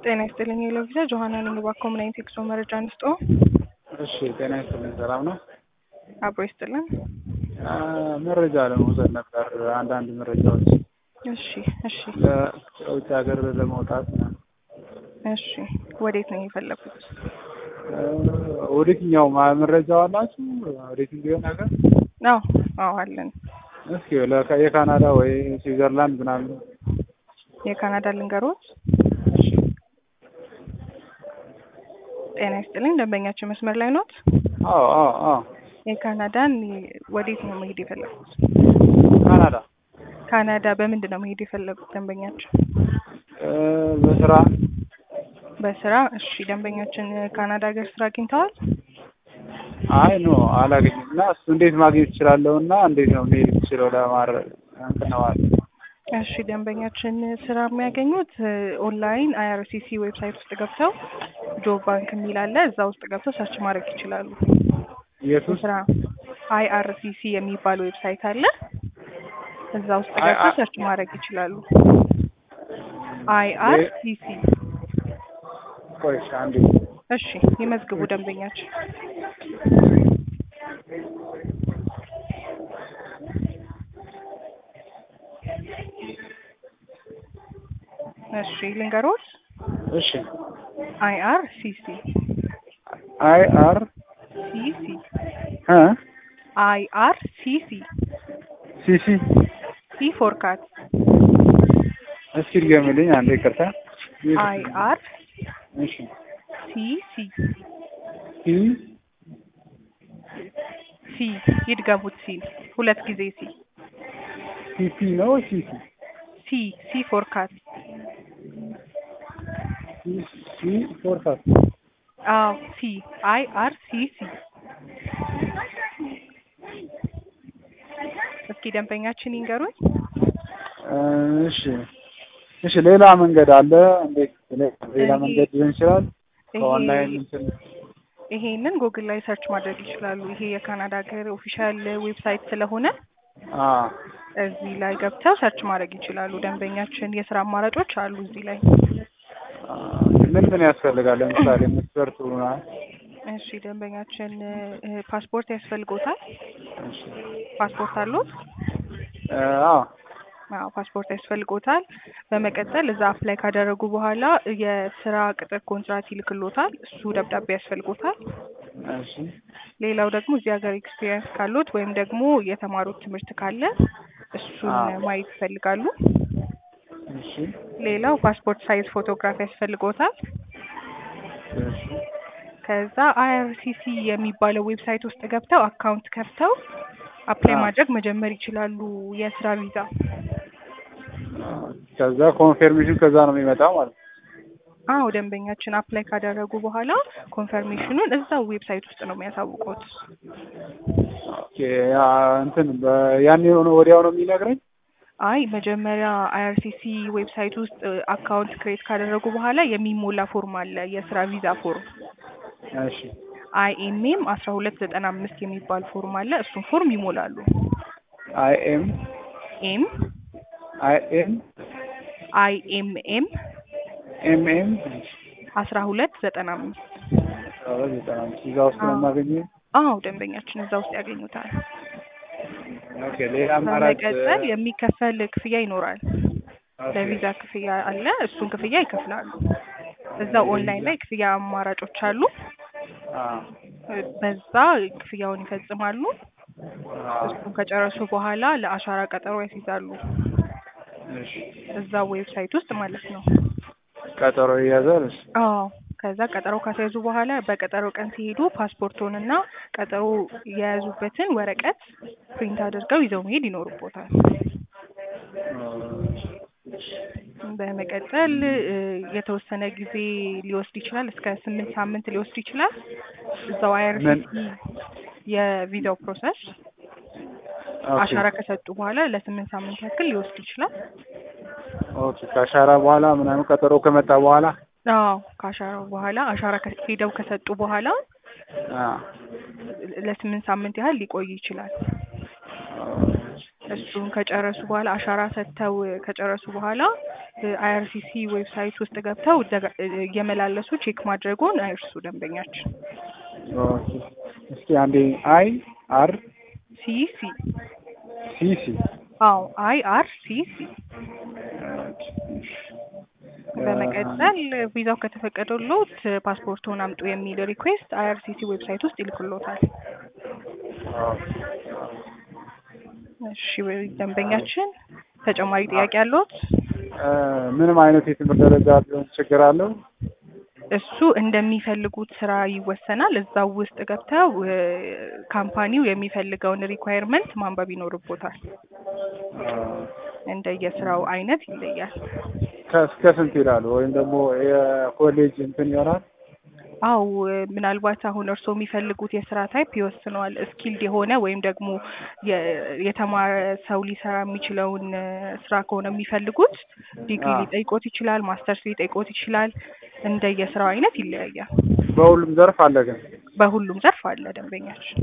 ጤና ይስጥልኝ የሎቪዛ ጆሀና ነኝ። እባክዎ ምን አይነት የጉዞ መረጃ እንስጦ? እሺ ጤና ይስጥልኝ። ሰላም ነው? አብሮ ይስጥልን። አ፣ መረጃ ለመውሰድ ነበር አንዳንድ መረጃዎች እሺ እሺ ከውጭ ሀገር ለመውጣት ነው። እሺ ወዴት ነው የፈለጉት? እ፣ ወዴትኛው ማ- መረጃው አላችሁ? ወዴት እንዲሆን ሀገር አዎ አዎ አለን። እስኪ ለካ- የካናዳ ወይ ስዊዘርላንድ ምናምን። የካናዳ ልንገሮት። እሺ ጤና ይስጥልኝ ደንበኛችን መስመር ላይ ኖት? አዎ አዎ አዎ የካናዳን ወዴት ነው መሄድ የፈለጉት? ካናዳ ካናዳ በምንድን ነው መሄድ የፈለጉት ደንበኛችን? እ፣ በስራ በስራ እሺ ደንበኛችን ካናዳ ሀገር ስራ አግኝተዋል? አይ ኖ አላገኝም። እና እሱ እንዴት ማግኘት እችላለሁ? እና እንዴት ነው መሄድ የምችለው ለማድረግ እንትን ነው ማለት እሺ ደንበኛችን ስራ የሚያገኙት እ፣ ኦንላይን አይአርሲሲ ዌብሳይት ውስጥ ገብተው ጆብ ባንክ የሚል አለ እዛ ውስጥ ገብተው ሰርች ማድረግ ይችላሉ። የት ውስጥ? ስራ አይአርሲሲ የሚባል ዌብሳይት አለ እዛ ውስጥ አይ- ገብተው አይ- ሰርች ማድረግ ይችላሉ። አይአርሲሲ ቆይ እሺ፣ አንዴ እሺ ይመዝግቡ ደንበኛችን እሺ ልንገሮት እሺ አይአርሲሲ አይ አር ሲሲ እ አይአርሲሲ ሲሲ ሲ ፎር ካት እስኪ ድገምልኝ አንዴ ይቅርታ። አይአር እሺ ሲሲ ሲ ሲ ይድገሙት ሲ ሁለት ጊዜ ሲ ሲሲ ነው ሲሲ ሲ ሲ ፎር ካት ሲ ፎር ካት አዎ ሲ አይ አር ሲ ሲ እስኪ ደንበኛችን ይንገሩኝ። እሺ እሺ ሌላ መንገድ አለ እንዴት ሌላ ይሄ- መንገድ ሊሆን ይችላል ይሄ ከኦንላይን እንትን ይሄንን ጉግል ላይ ሰርች ማድረግ ይችላሉ። ይሄ የካናዳ ሀገር ኦፊሻል ዌብሳይት ስለሆነ አ እዚህ ላይ ገብተው ሰርች ማድረግ ይችላሉ። ደንበኛችን የስራ አማራጮች አሉ እዚህ ላይ። አ፣ ምን ምን ያስፈልጋል ለምሳሌ መስፈርቱ ምናምን እሺ ደንበኛችን እ፣ ፓስፖርት ያስፈልጎታል? እሺ ፓስፖርት አሉት? እ፣ አዎ አዎ ፓስፖርት ያስፈልጎታል። በመቀጠል እዛ አፕላይ ካደረጉ በኋላ የስራ ቅጥር ኮንትራት ይልክሎታል። እሱ ደብዳቤ ያስፈልጎታል። እሺ ሌላው ደግሞ እዚህ ሀገር ኤክስፒሪየንስ ካሉት ወይም ደግሞ የተማሩት ትምህርት ካለ እሱን አዎ። ማየት ይፈልጋሉ። እሺ ሌላው ፓስፖርት ሳይዝ ፎቶግራፍ ያስፈልጎታል። እሺ ከዛ አይአርሲሲ የሚባለው ዌብሳይት ውስጥ ገብተው አካውንት ከፍተው አፕላይ አዎ። ማድረግ መጀመር ይችላሉ የስራ ቪዛ። ከዛ ኮንፌርሜሽን ከዛ ነው የሚመጣው ማለት ነው። አዎ ደንበኛችን አፕላይ ካደረጉ በኋላ ኮንፈርሜሽኑን እዛው ዌብሳይት ውስጥ ነው የሚያሳውቁት። ኦኬ ያ እንትን በ- ያኔ የሆነ ወዲያው ነው የሚነግረኝ። አይ መጀመሪያ አይአርሲሲ ዌብሳይት ውስጥ አካውንት ክሬት ካደረጉ በኋላ የሚሞላ ፎርም አለ፣ የስራ ቪዛ ፎርም እሺ አይኤምኤም አስራ ሁለት ዘጠና አምስት የሚባል ፎርም አለ። እሱን ፎርም ይሞላሉ። አይ ኤም ኤም አይ ኤም አይኤምኤም ኤም ኤም አስራ ሁለት ዘጠና አምስት ዘጠና አምስት እዛ ውስጥ ነው አዎ። የማገኘው። አዎ ደንበኛችን እዛ ውስጥ ያገኙታል። ኦኬ ሌላ አማራጭ በመቀጠል የሚከፈል ክፍያ ይኖራል። ኦኬ። ለቪዛ ክፍያ አለ። እሱን ክፍያ ይከፍላሉ። እዛው ኦንላይን ላይ ክፍያ አማራጮች አሉ። አ በዛ ክፍያውን ይፈጽማሉ። አ እሱን ከጨረሱ በኋላ ለአሻራ ቀጠሮ ያስይዛሉ። እሺ እዛው ዌብሳይት ውስጥ ማለት ነው። ቀጠሮ ይያዛል። እሺ አዎ ከዛ ቀጠሮ ካስያዙ በኋላ በቀጠሮ ቀን ሲሄዱ ፓስፖርቶንና ቀጠሮ የያዙበትን ወረቀት ፕሪንት አድርገው ይዘው መሄድ ይኖርቦታል። በመቀጠል እ፣ የተወሰነ ጊዜ ሊወስድ ይችላል። እስከ ስምንት ሳምንት ሊወስድ ይችላል። እዛው አይአርሲሲ የቪዛው ፕሮሰስ ኦኬ አሻራ ከሰጡ በኋላ ለስምንት ሳምንት ያክል ሊወስድ ይችላል። ኦኬ ከአሻራ በኋላ ምናምን ቀጠሮ ከመጣ በኋላ አዎ ከአሻራው በኋላ አሻራ ከ- ሄደው ከሰጡ በኋላ አ ለስምንት ሳምንት ያህል ሊቆይ ይችላል። እሱን ከጨረሱ በኋላ አሻራ ሰጥተው ከጨረሱ በኋላ አይአርሲሲ ዌብሳይት ውስጥ ገብተው ደጋ- እየመላለሱ ቼክ ማድረጉን አይርሱ ደንበኛችን። ኦኬ። እስኪ አንዴ አይ አር ሲ ሲ ሲ ሲ አዎ አይ አር ሲ ሲ በመቀጠል ቪዛው ከተፈቀደሎት ፓስፖርቱን አምጡ የሚል ሪኩዌስት አይአርሲሲ ዌብሳይት ውስጥ ይልክሎታል። እሺ ደንበኛችን ተጨማሪ ጥያቄ አለዎት? እ፣ ምንም አይነት የትምህርት ደረጃ ቢሆን ችግር አለው? እሱ እንደሚፈልጉት ስራ ይወሰናል። እዛው ውስጥ ገብተው እ፣ ካምፓኒው የሚፈልገውን ሪኳየርመንት ማንበብ ይኖርቦታል። እንደየስራው አይነት ይለያል። ከእስከ ስንት ይላሉ? ወይም ደግሞ የኮሌጅ እንትን ይሆናል? አው ምናልባት አሁን እርስዎ የሚፈልጉት የስራ ታይፕ ይወስነዋል። ስኪልድ የሆነ ወይም ደግሞ የ- የተማረ ሰው ሊሰራ የሚችለውን እ፣ ስራ ከሆነ የሚፈልጉት ዲግሪ አዎ። ሊጠይቆት ይችላል፣ ማስተርስ ሊጠይቆት ይችላል። እንደየስራው አይነት ይለያያል። በሁሉም ዘርፍ አለ ግን? በሁሉም ዘርፍ አለ ደንበኛችን።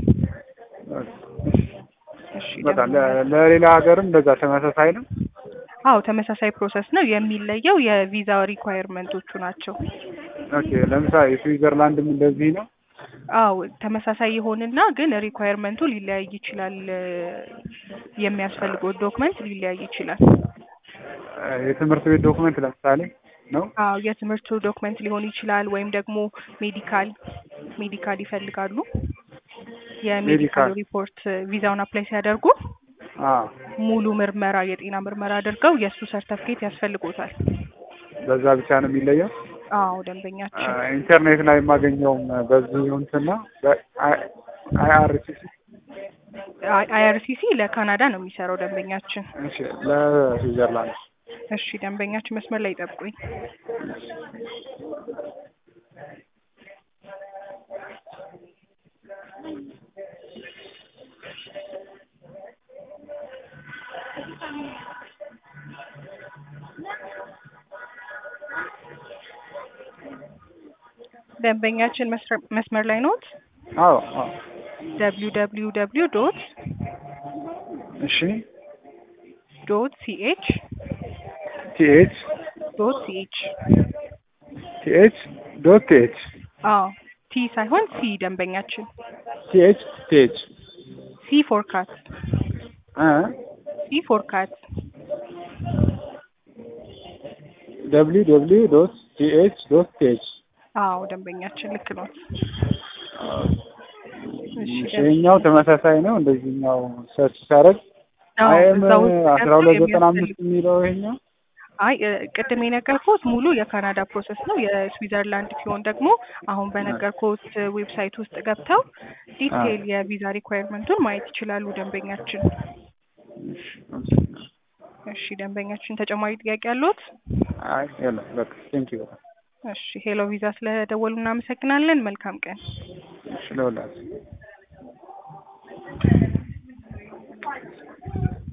እሺ በጣም ደንበኛ- ለ- ለሌላ ሀገርም እንደዛ ተመሳሳይ ነው? አዎ ተመሳሳይ ፕሮሰስ ነው። የሚለየው የቪዛ ሪኳየርመንቶቹ ናቸው። ኦኬ። ለምሳሌ ስዊዘርላንድም እንደዚህ ነው? አዎ ተመሳሳይ ይሆንና ግን ሪኳየርመንቱ ሊለያይ ይችላል። እ፣ የሚያስፈልገው ዶክመንት ሊለያይ ይችላል። እ፣ የትምህርት ቤት ዶክመንት ለምሳሌ ነው? አዎ የትምህርቱ ዶክመንት ሊሆን ይችላል ወይም ደግሞ ሜዲካል ሜዲካል ይፈልጋሉ። የሜዲካል ሜዲካል። ሪፖርት ቪዛውን አፕላይ ሲያደርጉ አዎ። ሙሉ ምርመራ የጤና ምርመራ አድርገው የእሱ ሰርተፍኬት ያስፈልጎታል። በዛ ብቻ ነው የሚለየው? አዎ ደንበኛችን አ፣ ኢንተርኔት ላይ የማገኘውም በዚህ እንትን ነው አይአርሲሲ አይአርሲሲ ለካናዳ ነው የሚሰራው ደንበኛችን። እሺ ለስዊዘርላንድ እሺ ደንበኛችን መስመር ላይ ይጠብቁኝ። ደንበኛችን መስረ- መስመር ላይ ኖት። አዎ አዎ ደብሊው ደብሊው ደብሊው ዶት እሺ ዶት ሲኤች ቲኤች ዶት ሲኤች ቲኤች ዶት ቲኤች አዎ ቲ ሳይሆን ሲ ደንበኛችን ቲኤች ቲኤች ሲ ፎር ካት እ ሲ ፎር ካት ደብሊው ደብሊው ዶት ቲኤች ዶት ቲኤች አዎ ደንበኛችን ልክ ነው። እሺ ይሄኛው ተመሳሳይ ነው። እንደዚህኛው ሰርች ሳደርግ አዎ አይኤም እዛ ውስጥ አስራ ገብተው ሁለት ዘጠና የሚያስፈልግ አምስት የሚለው ይሄኛው አይ እ፣ ቅድም የነገርኩት ሙሉ የካናዳ ፕሮሰስ ነው። የስዊዘርላንድ ሲሆን ደግሞ አሁን በነገርኩት ዌብሳይት ውስጥ ገብተው ዲቴይል የቪዛ ሪኳየርመንቱን ማየት ይችላሉ ደንበኛችን። እሺ ደንበኛችን ተጨማሪ ጥያቄ አለዎት? አይ የለም በቃ ቴንኪው እሺ ሄሎ ቪዛ ስለደወሉ እናመሰግናለን። መልካም ቀን። እሺ ለሁላችሁ